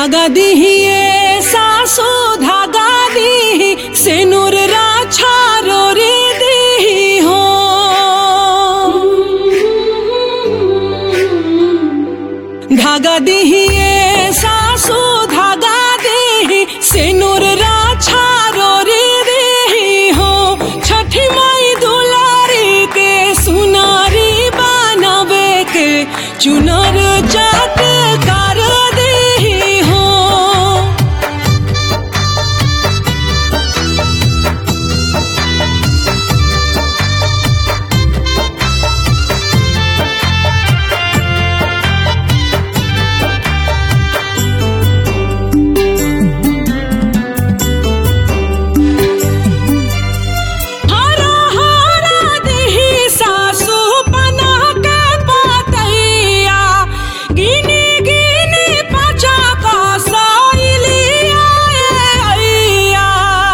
धागा दिहिए सासो धागा दी सेनुर राछा रोरी दी हो धागा दिहिए सासो धागा दी सेनुर राछा रोरी दी हो छठी माई दुलारी के सुनारी बनावे के चुनर चाट कर दी हो हरा हरा देहि सासु बना के पातैया गिनी गिनी पचा का सैलिया अइया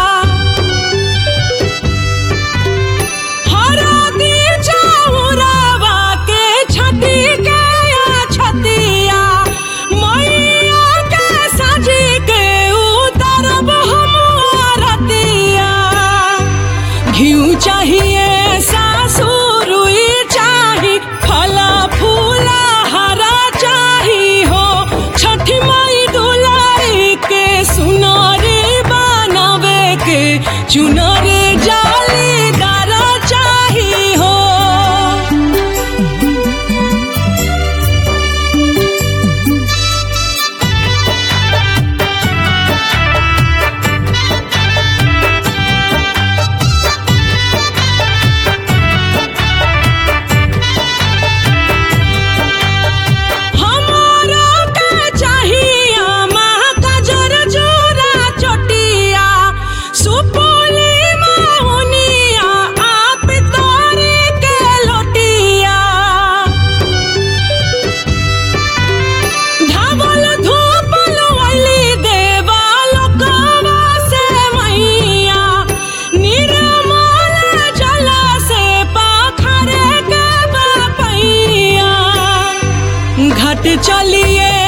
हरा दी चाउरवा के छती के या छतिया मैया के सजी के उतरब हम रतिया घिउ चाहिए सासु रुई चाही फला फूला हरा चाही हो छठी माई दुलाई के सुनारी बनावे के चुनर जालीदार चाही हो हमारा का चाहिए माँ का जर जोरा चोटिया सुपोली माहुनिया आप तोरे के लोटिया धावल धूपल वली देवा लोकवा से मैया निर्मल जल से पाखरे के बपैया घट चलिए